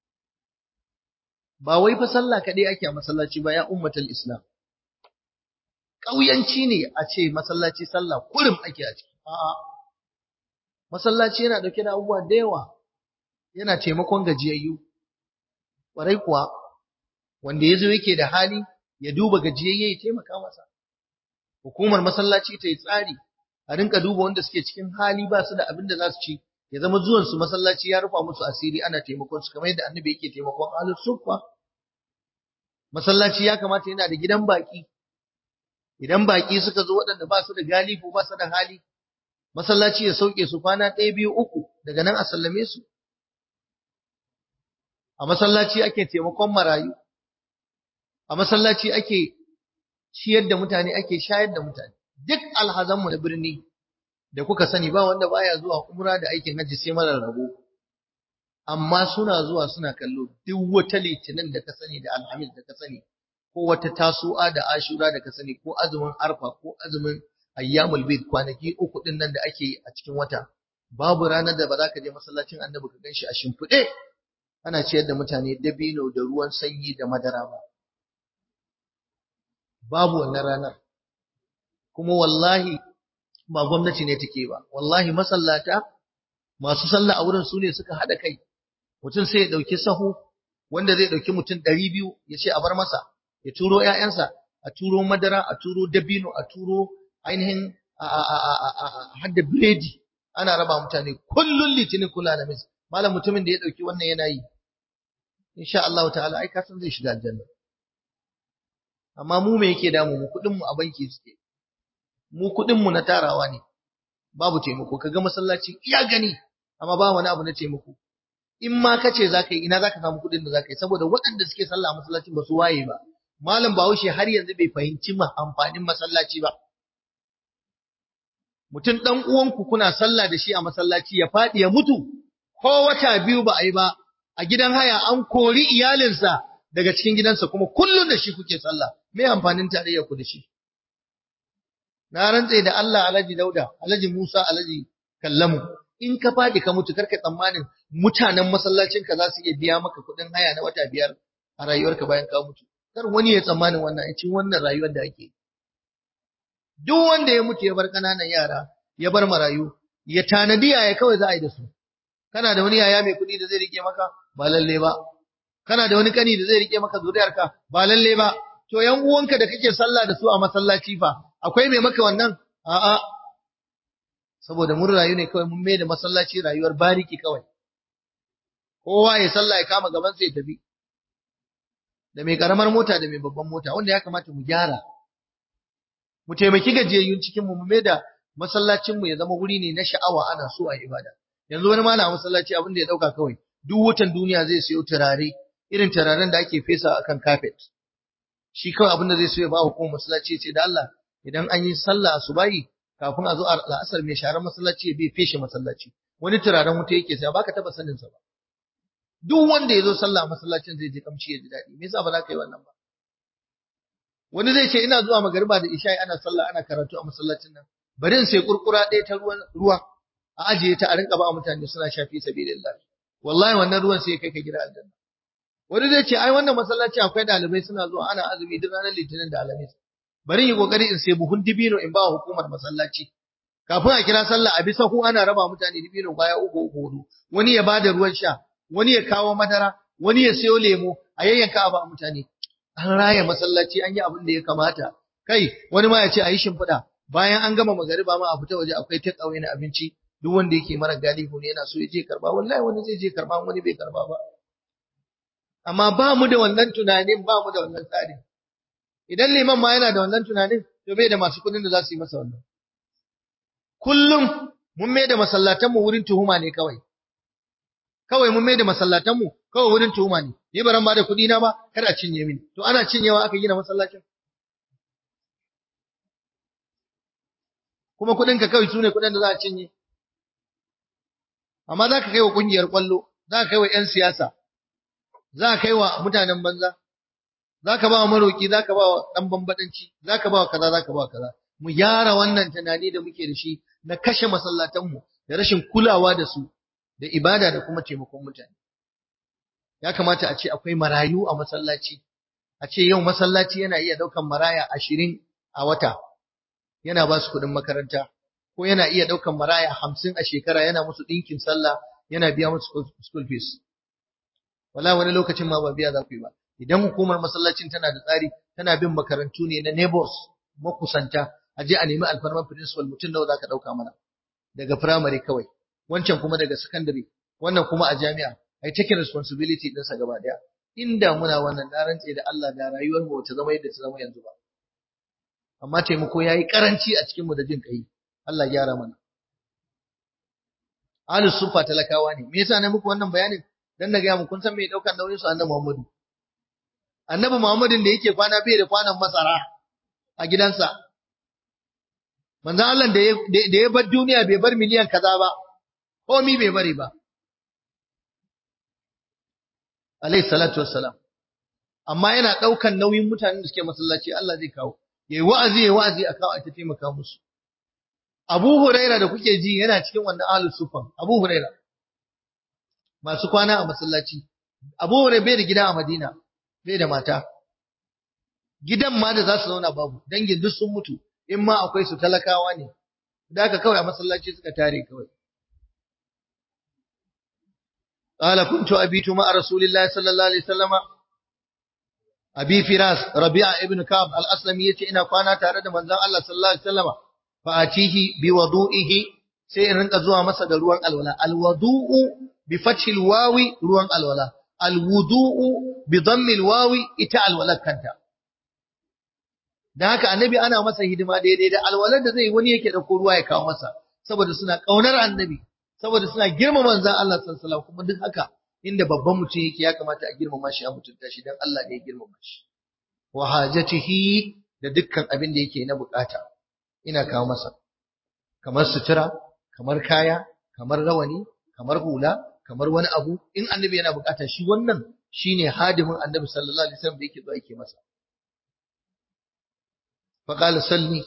ba wai fa sallah kaɗai ake a masallaci ba ya ummatul islam ƙauyanci ne a ce masallaci sallah kurum ake a ciki a'a masallaci yana dauke da abubuwa da yawa yana taimakon gajiyayyu ƙwarai kuwa wanda ya zo yake da hali ya duba gajiyayye ya taimaka masa hukumar masallaci ta yi tsari a rinka duba wanda suke cikin hali ba su da abin da za su ci ya zama zuwan su masallaci ya rufa musu asiri ana taimakon su kamar yadda annabi yake taimakon ahlus suffa masallaci ya kamata yana da gidan baki idan baki suka zo waɗanda ba su da galifu ba su da hali masallaci ya sauke su kwana ɗaya biyu uku daga nan a sallame su a masallaci ake taimakon marayu a masallaci ake ciyar da mutane ake shayar da mutane duk alhazanmu na birni da kuka sani ba wanda baya zuwa umra da aikin hajji sai mara rabo amma suna zuwa suna kallo duk wata litinin da ka sani da alhamis da ka sani ko wata tasu'a da ashura da ka sani ko azumin arfa ko azumin ayyamul bid kwanaki uku din nan da ake yi a cikin wata babu ranar da ba za ka je masallacin annabi ka ganshi a shimfiɗe ana ciyar da mutane dabino da ruwan sanyi da madara ba babu wannan ranar kuma wallahi ba gwamnati ne take ba wallahi masallata masu sallah a wurin su ne suka haɗa kai mutum sai ya ɗauki sahu wanda zai ɗauki mutum ɗari biyu ya ce a bar masa ya turo ‘ya'yansa a turo madara a turo dabino a turo ainihin hadda biredi ana raba mutane kullun litinin kula da mis malam mutumin da ya ɗauki wannan yana yi insha Allah ta'ala ai ka san zai shiga aljanna amma mu me yake damu mu kuɗin mu a banki suke mu kuɗin mu na tarawa ne babu taimako kaga masallaci iya gani amma ba wani abu na taimako in ma kace zaka yi ina zaka samu kuɗin da zaka yi saboda waɗanda suke sallah a masallacin ba su waye ba malam Bahaushe har yanzu bai fahimci ma amfanin masallaci ba mutum dan uwanku kuna sallah da shi a masallaci ya faɗi ya mutu ko wata biyu ba a yi ba a gidan haya an kori iyalinsa daga cikin gidansa kuma kullum da shi kuke sallah me amfanin tarayyar ku da shi na rantse da Allah Alhaji Dauda Alhaji Musa Alhaji Kallamu in ka fadi ka mutu karka tsammanin mutanen masallacin ka za su iya biya maka kuɗin haya na wata biyar a rayuwarka bayan ka mutu kar wani ya tsammanin wannan a cikin wannan rayuwar da ake duk wanda ya mutu ya bar ƙananan yara ya bar marayu ya tanadi yaya kawai za a yi da su kana da wani yaya mai kuɗi da zai rike maka ba lalle ba kana da wani kani da zai rike maka zuriyarka ba lalle ba to yan uwanka da kake sallah da su a masallaci fa akwai mai maka wannan a'a saboda mun rayu ne kawai mun mai da masallaci rayuwar bariki kawai kowa ya sallah ya kama gaban sa ya tafi da mai karamar mota da mai babban mota wanda ya kamata mu gyara mu taimaki gajiyayyun cikin mu mu mai da masallacin mu ya zama wuri ne na sha'awa ana so a ibada yanzu wani malama masallaci abin da ya dauka kawai duk watan duniya zai sayo turare irin turaren da ake fesa akan carpet shi kawai abin da zai so ya ba hukumar masallaci ce da Allah idan an yi sallah asubahi kafin a zo a la'asar mai sharar masallaci ya bai feshe masallaci wani turaren wuta yake sai baka taba sanin sa ba duk wanda ya zo sallah masallacin zai je kamci ya ji daɗi me yasa ba za ka yi wannan ba wani zai ce ina zuwa magariba da isha'i ana sallah ana karatu a masallacin nan bari in sai kurkura ɗaya ta ruwan ruwa a ajiye ta a rinka ba mutane suna shafi sabilillah wallahi wannan ruwan sai kai ka gida aljanna wani zai ce ai wannan masallaci akwai ɗalibai suna zuwa ana azumi duk ranar litinin da alhamis bari yi kokari in sai buhun dibino in ba hukumar masallaci kafin a kira sallah a bisa ku ana raba mutane dibino baya uku uku hudu wani ya bada ruwan sha wani ya kawo madara wani ya sayo lemo a yayyanka a ba mutane an raya masallaci an yi abin da ya kamata kai wani ma ya ce a yi shimfiɗa bayan an gama magariba ma a fita waje akwai take away na abinci duk wanda yake mara galihu ne yana so ya je karba wallahi wani zai je karba wani bai karba ba amma ba mu da wannan tunanin ba mu da wannan tsarin idan liman ma yana da wannan tunanin to bai da masu kudin da za su yi masa wannan kullum mun mai da masallatan mu wurin tuhuma ne kawai kawai mun mai da masallatan mu kawai wurin tuhuma ne ni baran ba da kudi na ba kar a cinye mini to ana cinyewa aka gina masallacin kuma kudin ka kawai sune kudin da za a cinye amma za ka kai wa kungiyar kwallo za ka kai wa 'yan siyasa za ka kai wa mutanen banza za ka ba wa maroki za ka ba wa ɗan bambaɗanci za ka ba wa kaza za ka ba wa kaza mu gyara wannan tunani da muke da shi na kashe masallatanmu da rashin kulawa da su da ibada da kuma taimakon mutane ya kamata a ce akwai marayu a masallaci a ce yau masallaci yana iya ɗaukan maraya ashirin a wata yana ba su kuɗin makaranta ko yana iya ɗaukan maraya hamsin a shekara yana musu ɗinkin sallah yana biya musu school fees wala wani lokacin ma ba biya za ku yi ba idan hukumar masallacin tana da tsari tana bin makarantu ne na neighbors makusanta a je a nemi alfarman principal mutum nawa zaka dauka mana daga primary kawai wancan kuma daga secondary wannan kuma a jami'a ai take responsibility din sa gaba daya inda muna wannan na rantse da Allah da rayuwar mu ta zama yadda ta zama yanzu ba amma taimako yayi karanci a cikin mu da jin kai Allah ya gyara mana Ahlus sufa talakawa ne me yasa na muku wannan bayanin dan na ga mu kun san me daukan nauyin su annabi Muhammadu annabi Muhammadin da yake kwana bai da kwanan masara a gidansa manzo Allah da da ya bar duniya bai bar miliyan kaza ba komi bai bari ba alayhi salatu wassalam amma yana daukan nauyin mutanen da suke masallaci Allah zai kawo yayi wa'azi yayi wa'azi a kawo a ta taimaka musu Abu Huraira da kuke ji yana cikin wannan ahlus sufan Abu Huraira masu kwana a masallaci Abu Huraira bai da gida a Madina bai da mata gidan ma da za su zauna babu dangin duk sun mutu in ma akwai su talakawa ne da haka kawai a masallaci suka tare kawai قال كنت أبيت مع رسول الله صلى الله عليه وسلم أبي فراس ربيع ابن كعب الأسلمي يتي إنا كوانا تارد من ذا الله صلى الله عليه وسلم فأتيه بوضوئه سيرنك زوا مسد روان الولاء الوضوء بفتح الواو روان الولاء الوضوء بضم الواو إتا الولاء كنتا da haka annabi ana masa hidima daidai da alwalar da zai wani yake dauko ruwa ya kawo masa saboda suna kaunar annabi saboda suna girmama manzon Allah sallallahu alaihi wasallam kuma duk haka inda babban mutum yake ya kamata a girmama shi a mutunta shi dan Allah ne ya girmama shi wa hajatihi da dukkan abin da yake na bukata ina kawo masa kamar sutura kamar kaya kamar rawani kamar hula kamar wani abu in annabi yana bukata shi wannan shine hadimin annabi sallallahu alaihi wasallam da yake zuwa yake masa fa qala salli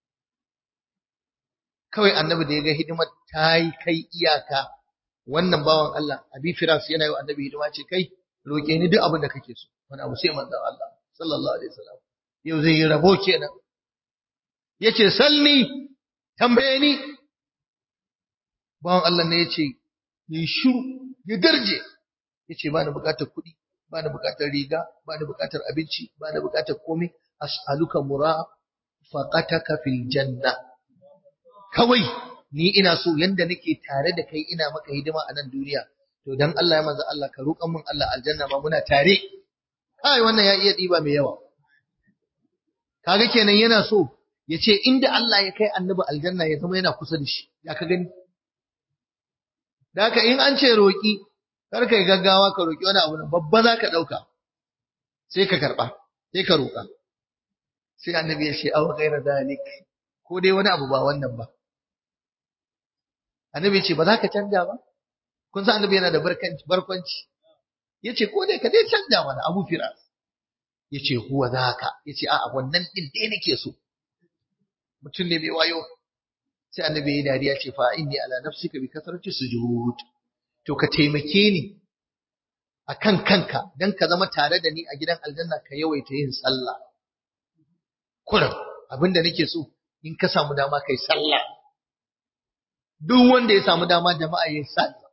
kawai annabi da ya ga hidimar ta yi kai iyaka wannan bawan Allah abi firas yana yi wa annabi hidima ce kai roke ni duk abin da kake so wani abu sai manzon Allah sallallahu alaihi wasallam yau zai yi rabo kenan yace salni tambaye ni bawan Allah ne yace yi shiru ya darje yace ba ni bukatar kuɗi ba ni bukatar riga ba ni bukatar abinci ba ni bukatar komai as'aluka murafaqataka fil janna kawai ni ina so yanda nake tare da kai ina maka hidima a nan duniya to dan Allah ya manzo Allah ka roƙan min Allah aljanna ma muna tare kai wannan ya iya diba mai yawa kaga kenan yana so ya ce inda Allah ya kai annabi aljanna ya zama yana kusa da shi ya ka gani da haka in an ce roƙi kar kai gaggawa ka roƙi wani abu babba za ka ɗauka sai ka karɓa sai ka roƙa sai annabi ya ce aw ghaira dalik ko dai wani abu ba wannan ba annabi ya ce ba za ka canja ba kun san annabi yana da barkanci barkwanci ya ce ko dai ka dai canja mana abu firas ya ce huwa zaka ya ce a'a wannan ɗin dai nake so mutum ne mai wayo sai annabi ya dariya ce fa inni ala nafsika bi kasrati sujud to ka taimake ni akan kanka dan ka zama tare da ni a gidan aljanna ka yawaita yin sallah kullum abinda nake so in ka samu dama kai sallah duk wanda ya samu dama jama'a yin sallah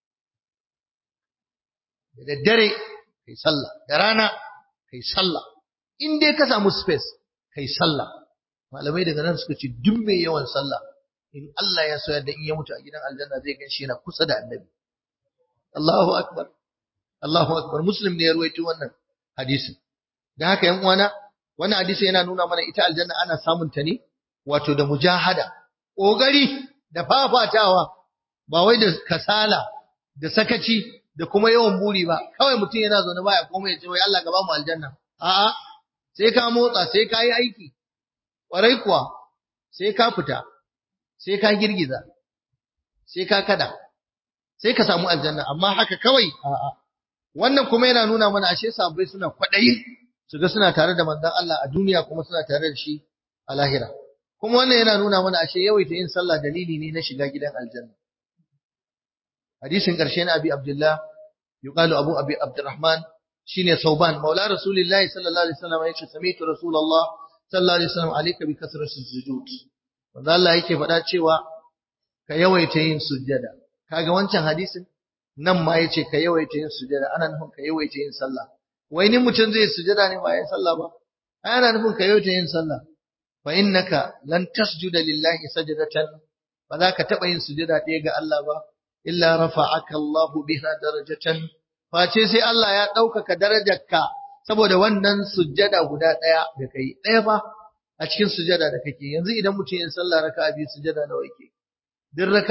da daddare kai sallah da rana kai sallah in dai ka samu space kai sallah malamai daga nan suka ce duk mai yawan sallah in Allah ya so yadda in ya mutu a gidan aljanna zai gan shi yana kusa da annabi Allahu akbar Allahu akbar muslim ne ya ruwaito wannan hadisin dan haka yan uwana wannan hadisi yana nuna mana ita aljanna ana samun ta ne wato da mujahada kokari da fafatawa ba wai da kasala da sakaci da kuma yawan buri ba kawai mutum yana zaune baya komai ya ce wai Allah gaba mu aljanna a'a sai ka motsa sai ka yi aiki ƙwarai kuwa sai ka fita, sai ka girgiza, sai ka kada, sai ka samu aljanna, amma haka kawai a'a. Wannan kuma yana nuna mana ashe sabai suna kwaɗayi su ga suna tare da manzon Allah a duniya kuma suna tare da shi a lahira. Kuma wannan yana nuna mana ashe yawaita yin sallah dalili ne na shiga gidan aljanna. Hadisin ƙarshe na Abi Abdullah, yuqalu Abu Abi Abdurrahman shine Sauban, Maula Rasulullahi sallallahu alaihi wasallam yace sami'tu Rasulullah sallallahu alaihi wasallam alayka bi kasrati sujud wanda Allah yake faɗa cewa ka yawaita yin sujjada kaga wancan hadisin nan ma yace ka yawaita yin sujjada ana nufin ka yawaita yin sallah wai ni mutum zai sujjada ne ba ya sallah ba ai ana nufin ka yawaita yin sallah fa innaka lan tasjuda lillahi sajdatan ba za ka taɓa yin sujjada ɗaya ga Allah ba illa rafa'aka Allah biha darajatan face sai Allah ya ɗaukaka darajarka saboda wannan sujjada guda ɗaya da kai ɗaya ba a cikin sujjada da kake yanzu idan mutum yin sallah raka biyu sujjada nawa yake duk raka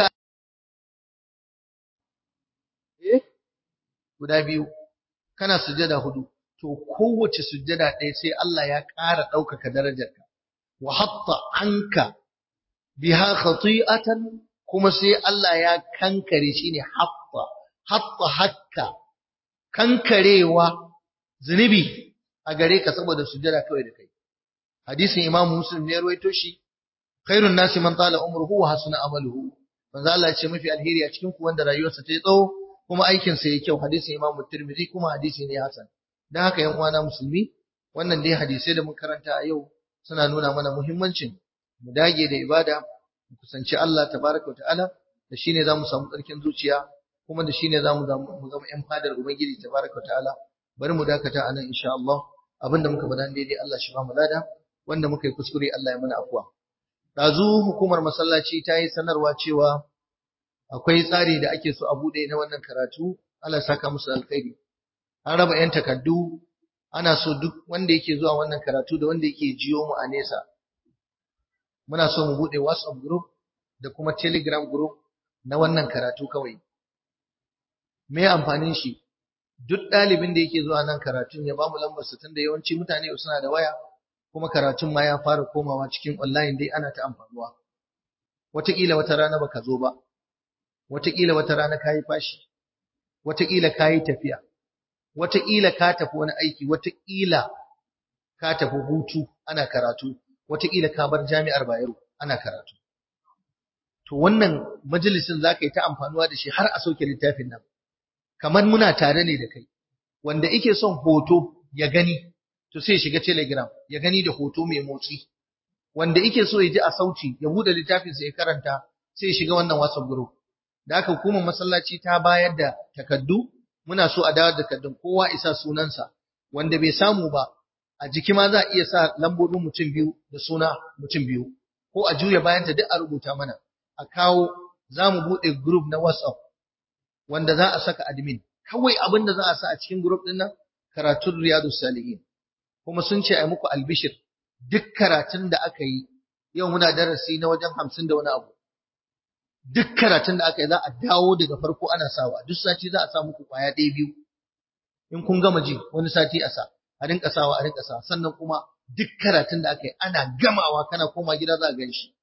eh guda biyu kana sujjada hudu to kowace sujjada ɗaya sai Allah ya ƙara ɗaukaka darajarka wa hatta anka biha khati'atan kuma sai Allah ya kankare shine hatta hatta hakka kankarewa zunubi a gare ka saboda sujjada kawai da kai hadisin imamu muslim ne ruwaito shi khairun nasi man tala umruhu wa hasuna amaluhu manzo Allah ya ce mafi alheri a cikin ku wanda rayuwarsa ta yi tsawo kuma aikin sa yayi kyau hadisin imamu tirmidhi kuma hadisi ne hasan dan haka yan uwana musulmi wannan dai hadisai da mun karanta a yau suna nuna mana muhimmancin mu dage da ibada mu kusanci Allah tabaraka ta'ala da shine zamu samu tsarkin zuciya kuma da shine zamu mu zama yan fadar ubangiji tabaraka ta'ala bari mu dakata anan insha Allah abinda muka faɗa daidai Allah shi ba mu lada wanda muka yi kuskure Allah ya mana afwa dazu hukumar masallaci ta yi sanarwa cewa akwai tsari da ake so a bude na wannan karatu Allah saka musu alkhairi an raba yan takaddu ana so duk wanda yake zuwa wannan karatu da wanda yake jiyo mu a nesa muna so mu bude WhatsApp group da kuma Telegram group na wannan karatu kawai me amfanin shi duk ɗalibin da yake zuwa nan karatun ya bamu lambar sa tunda yawanci mutane suna da waya kuma karatun ma ya fara komawa cikin online dai ana ta amfanuwa wataƙila wata rana baka zo ba wataƙila wata rana kayi fashi wataƙila ka yi tafiya wataƙila ka tafi wani aiki wataƙila ka tafi hutu ana karatu wataƙila ka bar jami'ar Bayero ana karatu to wannan majalisin za ka yi ta amfanuwa da shi har a sauke littafin nan kamar muna tare ne da kai wanda yake son hoto ya gani to sai shiga telegram ya gani da hoto mai motsi wanda yake so ya ji a sauti ya bude littafin sa ya karanta sai ya shiga wannan WhatsApp group da haka hukumar masallaci ta bayar da takaddu muna so a dawo da takaddun kowa isa sunansa wanda bai samu ba a jiki ma za a iya sa lambobin mutum biyu da suna mutum biyu ko a juya bayanta duk a rubuta mana a kawo za mu buɗe group na WhatsApp wanda za a saka admin kawai abin da za a sa a cikin group ɗin nan karatun riyadu salihin kuma sun ce a muku albishir duk karatun da aka yi yau muna darasi na wajen hamsin da wani abu duk karatun da aka yi za a dawo daga farko ana sawa duk sati za a sa muku kwaya ɗaya biyu in kun gama ji wani sati a sa a rinka sawa a rinka sa sannan kuma duk karatun da aka yi ana gamawa kana koma gida za a gan shi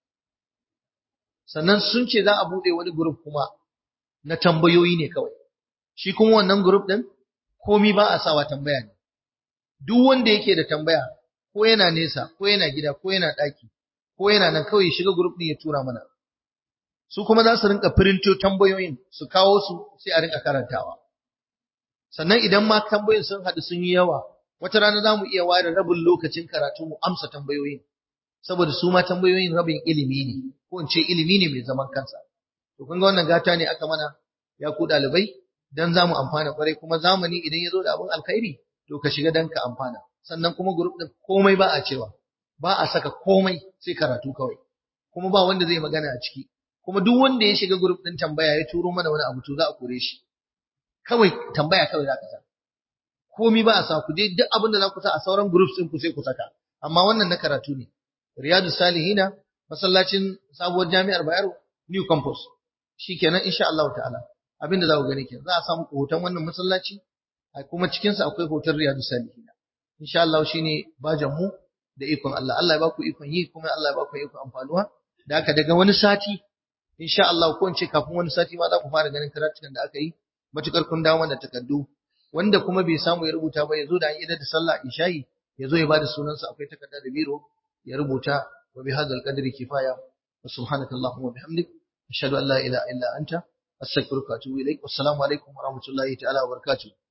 sannan sun ce za a buɗe wani group kuma na tambayoyi ne kawai shi kuma wannan group ɗin komi ba a sawa tambaya ne duk wanda yake da tambaya ko yana nesa ko yana gida ko yana ɗaki ko yana nan kawai shiga group ɗin ya tura mana su kuma za su rinka firinto tambayoyin su kawo su sai a rinka karantawa sannan idan ma tambayoyin sun haɗu sun yi yawa wata rana za mu iya ware rabin lokacin karatu mu amsa tambayoyin saboda su ma tambayoyin rabin ilimi ne ko in ce ilimi ne mai zaman kansa to kun ga wannan gata ne aka mana ya ku ɗalibai dan za mu amfana kwarai kuma zamani idan ya zo da abin alkhairi to ka shiga dan ka amfana sannan kuma group din komai ba a cewa ba a saka komai sai karatu kawai kuma ba wanda zai magana a ciki kuma duk wanda ya shiga group din tambaya ya turo mana wani abu to za a kore shi kawai tambaya kawai za ka sa komai ba a sa ku je duk abin da za ku sa a sauran groups din ku sai ku saka amma wannan na karatu ne riyadu salihina masallacin sabuwar jami'ar bayero new campus shikenan insha Allah ta'ala abin da za ku gani kenan za a samu hoton wannan masallaci a kuma cikinsa akwai hoton riyadu salihina insha Allah shine bajan mu da ikon Allah Allah ya baku ikon yi kuma Allah ya baku ikon amfanuwa da haka daga wani sati insha Allah ko in ce kafin wani sati ma za ku fara ganin karatukan da aka yi matukar kun dawo da takardu wanda kuma bai samu ya rubuta ba ya zo da an idar da sallah isha'i ya zo ya bada sunansa akwai takarda da biro ya rubuta wa bi hadzal qadri kifaya wa subhanakallahumma wa bihamdik ashhadu an la ilaha illa anta astaghfiruka wa atubu ilaik wassalamu alaikum wa rahmatullahi ta'ala wa barakatuh